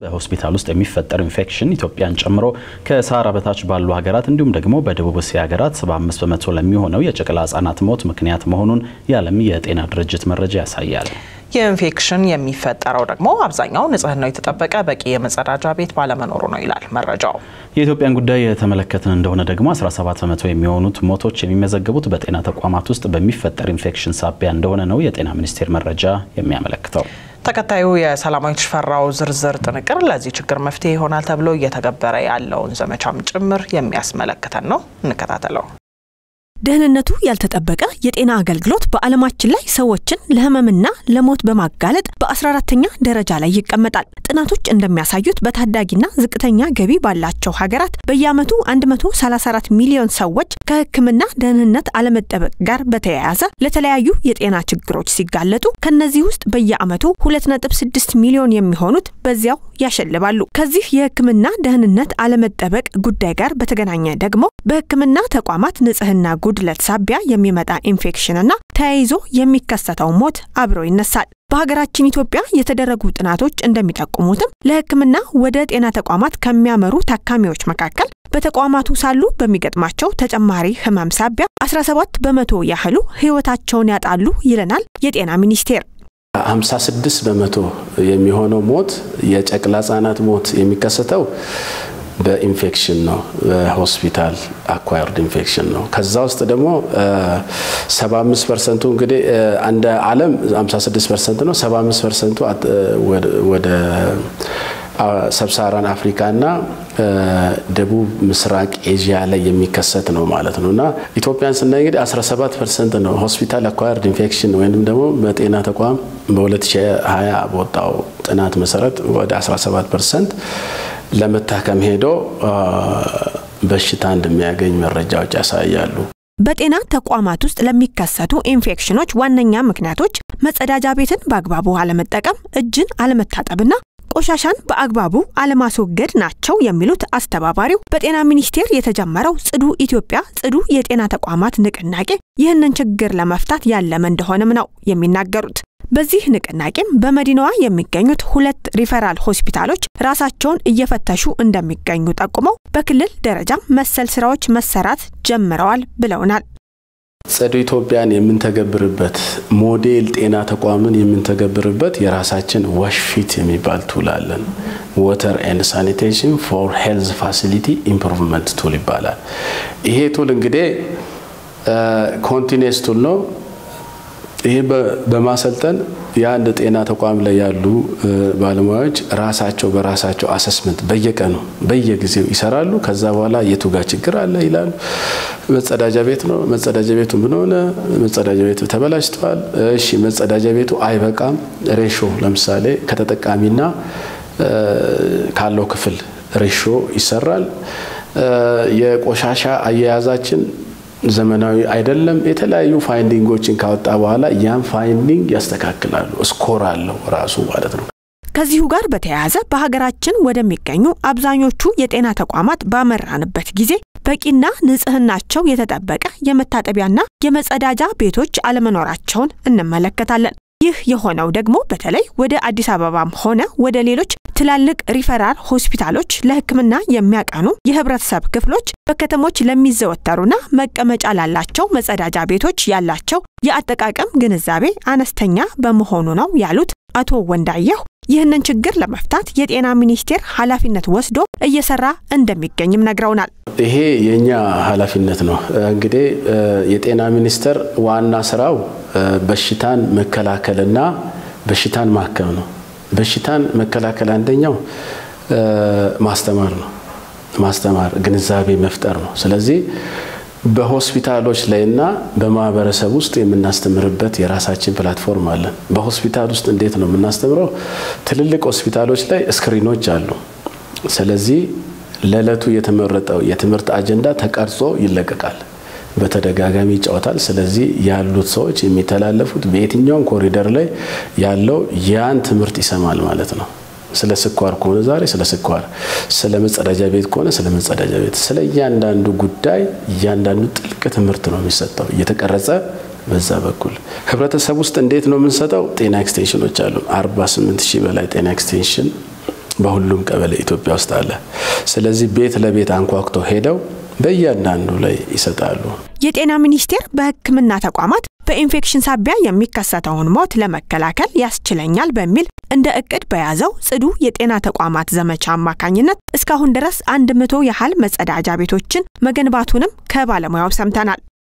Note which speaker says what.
Speaker 1: በሆስፒታል ውስጥ የሚፈጠር ኢንፌክሽን ኢትዮጵያን ጨምሮ ከሰሃራ በታች ባሉ ሀገራት እንዲሁም ደግሞ በደቡብ እስያ ሀገራት 75 በመቶ ለሚሆነው የጨቅላ ህጻናት ሞት ምክንያት መሆኑን የዓለም የጤና ድርጅት መረጃ ያሳያል።
Speaker 2: የኢንፌክሽን የሚፈጠረው ደግሞ አብዛኛው ንጽህናው የተጠበቀ በቂ የመጸዳጃ ቤት ባለመኖሩ ነው ይላል መረጃው።
Speaker 1: የኢትዮጵያን ጉዳይ የተመለከትን እንደሆነ ደግሞ 17 በመቶ የሚሆኑት ሞቶች የሚመዘገቡት በጤና ተቋማት ውስጥ በሚፈጠር ኢንፌክሽን ሳቢያ እንደሆነ ነው የጤና ሚኒስቴር መረጃ የሚያመለክተው።
Speaker 2: ተከታዩ የሰላማዊት ሽፈራው ዝርዝር ጥንቅር ለዚህ ችግር መፍትሄ ይሆናል ተብሎ እየተገበረ ያለውን ዘመቻም ጭምር የሚያስመለክተን ነው። እንከታተለው።
Speaker 3: ደህንነቱ ያልተጠበቀ የጤና አገልግሎት በዓለማችን ላይ ሰዎችን ለህመምና ለሞት በማጋለጥ በ14ተኛ ደረጃ ላይ ይቀመጣል። ጥናቶች እንደሚያሳዩት በታዳጊና ዝቅተኛ ገቢ ባላቸው ሀገራት በየዓመቱ 134 ሚሊዮን ሰዎች ከሕክምና ደህንነት አለመጠበቅ ጋር በተያያዘ ለተለያዩ የጤና ችግሮች ሲጋለጡ ከነዚህ ውስጥ በየዓመቱ 2.6 ሚሊዮን የሚሆኑት በዚያው ያሸልባሉ። ከዚህ የሕክምና ደህንነት አለመጠበቅ ጉዳይ ጋር በተገናኘ ደግሞ በሕክምና ተቋማት ንጽህና ጉድለት ሳቢያ የሚመጣ ኢንፌክሽንና ተያይዞ የሚከሰተው ሞት አብሮ ይነሳል። በሀገራችን ኢትዮጵያ የተደረጉ ጥናቶች እንደሚጠቁሙትም ለሕክምና ወደ ጤና ተቋማት ከሚያመሩ ታካሚዎች መካከል በተቋማቱ ሳሉ በሚገጥማቸው ተጨማሪ ህመም ሳቢያ 17 በመቶ ያህሉ ህይወታቸውን ያጣሉ ይለናል የጤና ሚኒስቴር።
Speaker 4: 56 በመቶ የሚሆነው ሞት የጨቅላ ህጻናት ሞት የሚከሰተው በኢንፌክሽን ነው። በሆስፒታል አኳየርድ ኢንፌክሽን ነው። ከዛ ውስጥ ደግሞ 75 ፐርሰንቱ እንግዲህ እንደ ዓለም 56 ፐርሰንት ነው። 75 ፐርሰንቱ ወደ ሰብሳራን አፍሪካና ደቡብ ምስራቅ ኤዥያ ላይ የሚከሰት ነው ማለት ነው እና ኢትዮጵያን ስናይ እንግዲህ 17 ፐርሰንት ነው ሆስፒታል አኳየርድ ኢንፌክሽን ወይም ደግሞ በጤና ተቋም በ2020 በወጣው ጥናት መሰረት ወደ 17 ፐርሰንት ለመታከም ሄዶ በሽታ እንደሚያገኝ መረጃዎች ያሳያሉ።
Speaker 3: በጤና ተቋማት ውስጥ ለሚከሰቱ ኢንፌክሽኖች ዋነኛ ምክንያቶች መጸዳጃ ቤትን በአግባቡ አለመጠቀም፣ እጅን አለመታጠብና ቆሻሻን በአግባቡ አለማስወገድ ናቸው የሚሉት አስተባባሪው በጤና ሚኒስቴር የተጀመረው ጽዱ ኢትዮጵያ ጽዱ የጤና ተቋማት ንቅናቄ ይህንን ችግር ለመፍታት ያለመ እንደሆነም ነው የሚናገሩት። በዚህ ንቅናቄም በመዲናዋ የሚገኙት ሁለት ሪፈራል ሆስፒታሎች ራሳቸውን እየፈተሹ እንደሚገኙ ጠቁመው በክልል ደረጃም መሰል ስራዎች መሰራት ጀምረዋል ብለውናል።
Speaker 4: ጽዱ ኢትዮጵያን የምንተገብርበት ሞዴል ጤና ተቋምን የምንተገብርበት የራሳችን ዋሽፊት የሚባል ቱል አለን። ወተር ኤንድ ሳኒቴሽን ፎር ሄልዝ ፋሲሊቲ ኢምፕሩቭመንት ቱል ይባላል። ይሄ ቱል እንግዲህ ኮንቲኔስ ቱል ነው። ይህ በማሰልጠን የአንድ ጤና ተቋም ላይ ያሉ ባለሙያዎች ራሳቸው በራሳቸው አሰስመንት በየቀኑ በየጊዜው ይሰራሉ። ከዛ በኋላ የቱ ጋር ችግር አለ ይላሉ። መጸዳጃ ቤት ነው፣ መጸዳጃ ቤቱ ምን ሆነ? መጸዳጃ ቤቱ ተበላሽተዋል። እሺ፣ መጸዳጃ ቤቱ አይበቃም። ሬሾ ለምሳሌ ከተጠቃሚና ካለው ክፍል ሬሾ ይሰራል። የቆሻሻ አያያዛችን ዘመናዊ አይደለም። የተለያዩ ፋይንዲንጎችን ካወጣ በኋላ ያን ፋይንዲንግ ያስተካክላሉ። ስኮር አለው ራሱ ማለት ነው።
Speaker 3: ከዚሁ ጋር በተያያዘ በሀገራችን ወደሚገኙ አብዛኞቹ የጤና ተቋማት ባመራንበት ጊዜ በቂና ንጽህናቸው የተጠበቀ የመታጠቢያና የመጸዳጃ ቤቶች አለመኖራቸውን እንመለከታለን። ይህ የሆነው ደግሞ በተለይ ወደ አዲስ አበባም ሆነ ወደ ሌሎች ትላልቅ ሪፈራል ሆስፒታሎች ለሕክምና የሚያቀኑ የህብረተሰብ ክፍሎች በከተሞች ለሚዘወተሩና መቀመጫ ላላቸው መጸዳጃ ቤቶች ያላቸው የአጠቃቀም ግንዛቤ አነስተኛ በመሆኑ ነው ያሉት አቶ ወንዳየሁ ይህንን ችግር ለመፍታት የጤና ሚኒስቴር ኃላፊነት ወስዶ እየሰራ እንደሚገኝም ነግረውናል።
Speaker 4: ይሄ የእኛ ኃላፊነት ነው። እንግዲህ የጤና ሚኒስቴር ዋና ስራው በሽታን መከላከልና በሽታን ማከም ነው። በሽታን መከላከል አንደኛው ማስተማር ነው። ማስተማር ግንዛቤ መፍጠር ነው። ስለዚህ በሆስፒታሎች ላይና በማህበረሰብ ውስጥ የምናስተምርበት የራሳችን ፕላትፎርም አለን። በሆስፒታል ውስጥ እንዴት ነው የምናስተምረው? ትልልቅ ሆስፒታሎች ላይ ስክሪኖች አሉ። ስለዚህ ለዕለቱ የተመረጠው የትምህርት አጀንዳ ተቀርጾ ይለቀቃል። በተደጋጋሚ ይጫወታል። ስለዚህ ያሉት ሰዎች የሚተላለፉት በየትኛውም ኮሪደር ላይ ያለው ያን ትምህርት ይሰማል ማለት ነው። ስለ ስኳር ከሆነ ዛሬ ስለ ስኳር፣ ስለ መጸዳጃ ቤት ከሆነ ስለ መጸዳጃ ቤት፣ ስለ እያንዳንዱ ጉዳይ እያንዳንዱ ጥልቅ ትምህርት ነው የሚሰጠው እየተቀረጸ በዛ በኩል ህብረተሰብ ውስጥ እንዴት ነው የምንሰጠው? ጤና ኤክስቴንሽኖች አሉ። 48 ሺህ በላይ ጤና ኤክስቴንሽን በሁሉም ቀበሌ ኢትዮጵያ ውስጥ አለ። ስለዚህ ቤት ለቤት አንኳኩቶ ሄደው በእያንዳንዱ ላይ ይሰጣሉ።
Speaker 3: የጤና ሚኒስቴር በሕክምና ተቋማት በኢንፌክሽን ሳቢያ የሚከሰተውን ሞት ለመከላከል ያስችለኛል በሚል እንደ እቅድ በያዘው ጽዱ የጤና ተቋማት ዘመቻ አማካኝነት እስካሁን ድረስ አንድ መቶ ያህል መጸዳጃ ቤቶችን መገንባቱንም ከባለሙያው ሰምተናል።